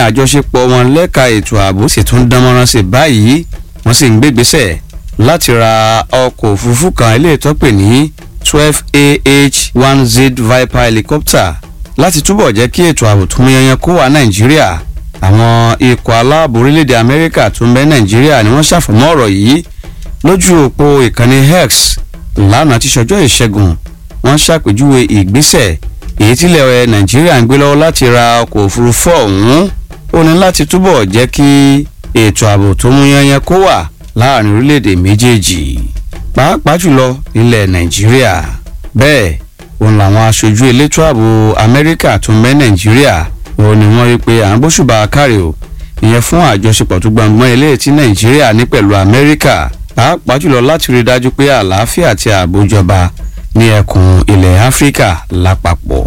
àjọṣepọ̀ wọn lẹ́ka ètò ààbò sì tún dánmọ́rán sí báyìí wọ́n sì ń gbégbésẹ̀ láti ra ọkọ̀ òfurufú kan ilé ìtọ́pẹ̀ ní twelve ah one z viper helicopter láti túbọ̀ jẹ́ kí ètò ààbò tó múyanyan kó wà nàìjíríà àwọn ikọ̀ aláàbò orílẹ̀-èdè amẹ́ríkà tó ń bẹ nàìjíríà ni wọ́n ṣàfọ̀mọ́ ọ̀rọ̀ yìí lójú òpó ìkànnì x lánàá tí ṣọjọ́ ìṣẹ́gun wọ́n ṣàpèjúwe ìgbésẹ̀ èyí tílẹ̀ nàìjíríà ń gbé lọ́wọ́ láti ra ọkọ̀ òfurufú ọ̀hún ó ní láti túbọ̀ jẹ́ kí ètò ààbò tó múyanyan kó wà láàrin orílẹ̀-èdè méjèèjì pàápàá jùlọ nílẹ̀ nàìjíríà bẹ́ẹ̀ òun làwọn aṣojú elétò ààbò amẹ́ríkà tó ń bẹ nàìjíríà òun ni wọ́n rí pé à ń bóṣùbà káre o ìyẹn fún àjọṣepọ̀ tó gbọ̀ngbọ́n eléyìí tí nàìjíríà ní pẹ̀lú amẹ́ríkà pàápàá jùlọ láti rí i dájú pé àlàáfíà àti ààbò jọba ní ẹkùn ilẹ̀ áfíríkà lápapọ̀.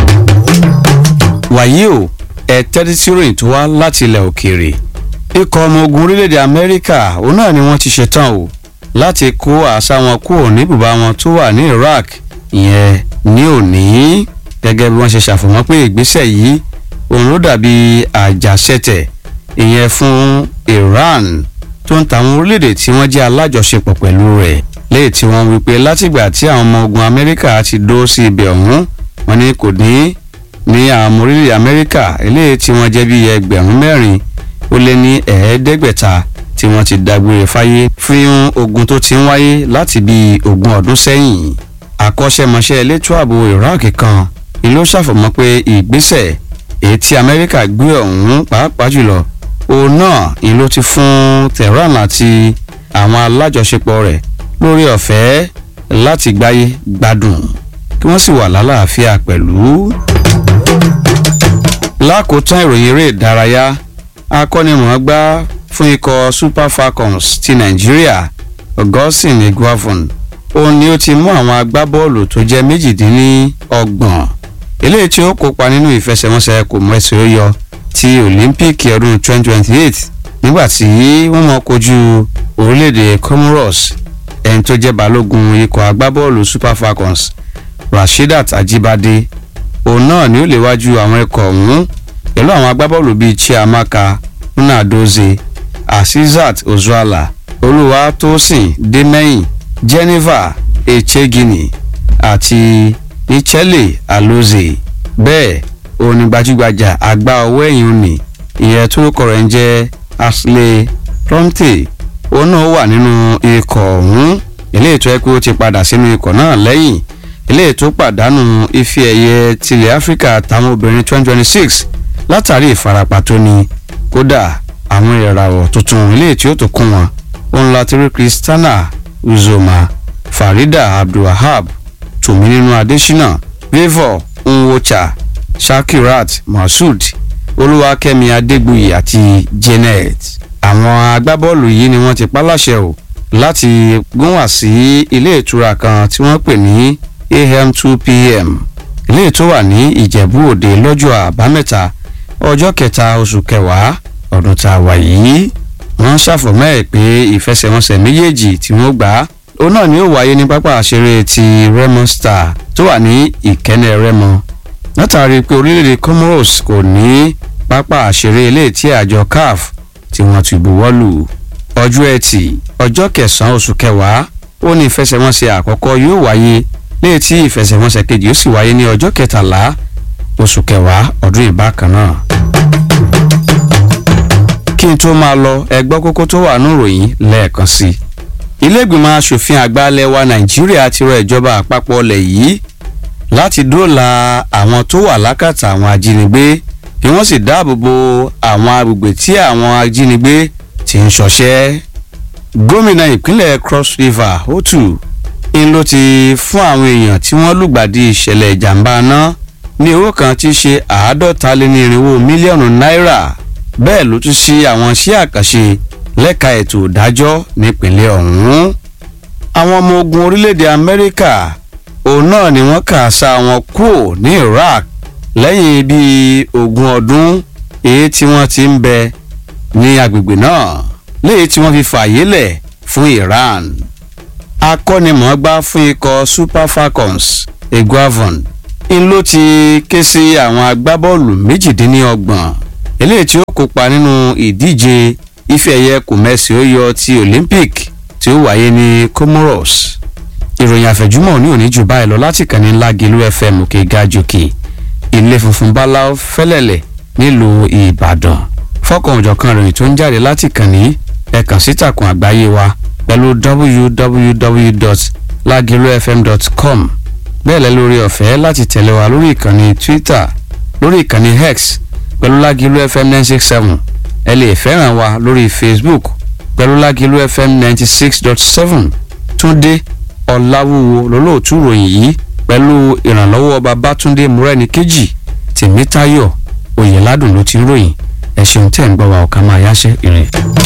wàyí o ẹ tẹ́tí sí ròyìn tó wá láti ilẹ̀ òkèèrè ikọ̀ ọmọ ogun orílẹ̀-èdè amẹ́ríkà òun náà ni wọ́n ti ṣetán o láti kó àṣà wọn kúrò ní bùbá wọn tó wà ní iraq ìyẹn ní òní gẹ́gẹ́ bí wọ́n ṣe ṣàfọ̀mọ́ pé ìgbésẹ̀ yìí òun ló dàbí àjàṣẹ́tẹ̀ ìyẹn fún iran tó ń tàwọn orílẹ̀-èdè tí wọ́n jẹ́ alájọṣepọ̀ pẹ̀lú rẹ̀ léè tí wọ́n wí pé látìgbà tí àwọn ọmọ ogun amẹ́ríkà ti dó sí ibẹ̀ ọ̀hún wọn ni kò ní ní àwọn ọmọ orílẹ̀ amẹ́ríkà eléyìí tí wọ́n jẹ́ bíi ẹgbẹ̀rún mẹ́rin ó lé ní ẹ̀ẹ́dẹ́gbẹ̀ta tí wọ́n ti dágbére fáyé fún ogun tó ti ń wáyé láti bíi ogún ọdún sẹ́yìn akọ́ṣẹ́mọṣẹ́ elétò ààbò iraq kan ni ló ṣàfọ̀mọ́ pé ìgbésẹ̀ èyí tí amẹ́ríkà gbé ọ̀hún pàápàá jùlọ òun náà ni ló ti fún tehran àti àwọn alájọṣepọ̀ rẹ̀ lórí ọ̀fẹ́ láti gbáyé gbádùn kí wọ́n sì wà lálàáfíà pẹ̀lú. lákòótán ìròyìn eré ìdárayá akọ́nimọ̀ọ́gbá fún ikọ̀ super falcons ti nàìjíríà augustin iguavon òun ni ó ti mú àwọn agbábọ́ọ̀lù tó jẹ́ méjìdínlọ́gbọ̀n eléyìí tí ó kópa nínú ìfẹsẹ̀wọnsẹ̀ kò mọ ẹsẹ̀ ó yọ ti olympic ọdún 2028 nígbà tí wọ́n mọ̀ kojú orílẹ̀-èdè comoros ẹni tó jẹ́ balógun ikọ̀ agbábọ́ọ̀lù super falcons rasheedat ajibade òun náà ni ó léwájú àwọn ikọ̀ ọ̀hún pẹ̀lú àwọn agbábọ́ọ̀lù bíi chiamaka nnadozie asisat ozuala olúwatósìn dèmẹ́yìn jennifer echegini àti nichelle alozie bẹ́ẹ̀ òun ni gbajúgbajà àgbà ọwọ́ ẹ̀yìn òní ìyẹn tó kọ̀ rẹ̀ ń jẹ́ ashley prompte òun náà wà nínú ikọ̀ ọ̀hún eléyìí tó yẹ kó ti padà sínú ikọ̀ náà lẹ́yìn eléyìí tó pàdánù ife ẹ̀yẹ tilẹ̀ áfíríkà táwọn obìnrin 2026 látàrí ìfarapa tó ní kódà àwọn ìràwọ̀ tuntun eléyìí tí ó tó kún wọn òun láti rí christiana uzoma farida abdulwahab tòmí nínú adésínà favour nwocha shakirat masud olúwakẹ́mi adégbùyì àti janet àwọn agbábọ́ọ̀lù yìí ni wọ́n ti pálàṣẹ o láti gúnwà sí ilé ìtura kan tí wọ́n pè ní am two pm ilé tó wà ní ìjẹ̀bú òde lọ́jọ́ àbámẹ́ta ọjọ́ kẹta oṣù kẹwàá ọdún tá a wà yìí wọ́n ṣàfọ̀mọ́ ẹ̀ pé ìfẹsẹ̀wọnsẹ̀ méjèèjì tí wọ́n gbà á òun náà ni ó wáyé ní pápá àṣeré ti remo star tó wà ní ìkẹ́nẹ̀ remo látàrí pé orílẹ̀-èdè comoros kò ní pápá àṣeré ilé tí àjọ caf tí wọ́n ti buwọ́ lù ọjọ́ ẹtì ọjọ́ kẹsàn-án oṣù kẹwàá ó ní ìfẹsẹ̀wọnsẹ̀ àkọ́kọ́ yóò wáyé léè tí ìfẹsẹ̀wọnsẹ̀ kejì ó sì wáyé ní ọjọ́ kẹtàlá oṣù kẹwàá ọdún ìbákan náà. kí n tó máa lọ ẹgbọ́ kókó tó wà níròyìn lẹ́ẹ̀kan sí i ilé-ìgbìmọ̀ asòfin àgbà ilẹ̀ wa nàìjíríà ti rọ ìjọba àpapọ̀ ilẹ̀ yìí láti dóòlà àwọn tó wà lákàtà àwọn ajínigbé kí wọ́n sì dáàbò bo àwọn agbègbè tí àwọn ajínigbé ti ń ṣọṣẹ́ gómìnà ìpínlẹ̀ cross river otu ń ló ti fún àwọn èèyàn tí wọ́n lùgbàdì ìṣẹ̀lẹ̀ ìjàmbá náà ní owó kan tí í ṣe àádọ́ta lé ní irinwó mílíọ̀nù náírà bẹ́ẹ̀ ló tún ṣí àwọn iṣẹ́ àkànṣe lẹ́ka ètò ìdájọ́ nípínlẹ̀ ọ̀hún. àwọn ọmọ ogun orílẹ̀-èdè amẹ́ríkà òun náà ni wọ́n kà sá wọn kúrò ní iraq lẹ́yìn bíi ogún ọdún èyí tí wọ́n ti ń bẹ ní agbègbè náà léyìí tí wọ́n fi fààyè lẹ̀ fún iran akọ́nimọ̀ọ́gbá fún ikọ̀ super falcons eguavon ń ló ti ké sí àwọn agbábọ́ọ̀lù méjìdínlọ́gbọ̀n eléyìí tí ó kópa nínú ìdíje ife ẹ̀yẹ kòmẹ́sì ó yọ ti olympic tí ó wáyé ní comoros ìròyìn àfẹ̀júmọ́ ní òní jù báyìí lọ láti kàn ní lágìlú fm òkè gàjòkè ilé funfun báláú fẹ́lẹ̀lẹ̀ nílùú ìbàdàn fọ́kàn òjọ̀kan ìròyìn tó ń jáde láti kàn ní ẹ̀kàn sítàkùn àgbáyé wa pẹ̀lú www.lagilufm.com bẹ́ẹ̀ lẹ́ lórí ọ̀fẹ́ láti tẹ̀lé wa lórí ìkànnì twitter lórí ìkànnì x pẹ̀lú lágìlú fm nine six seven ẹ lè fẹ́ràn wa lórí facebook pẹ̀lú lágìlú fm ninety six dot seven túndé ọ̀làwúwo lólóòtú ròyìn yìí pẹ̀lú ìrànlọ́wọ́ babátúndé múrẹ́ni kejì tèmítayọ̀ oyèládùn ló ti ń ròyìn ẹ̀ ṣeun tẹ̀ ń gbọ́ wa ọ̀ká máa yáṣẹ́ ìrìn.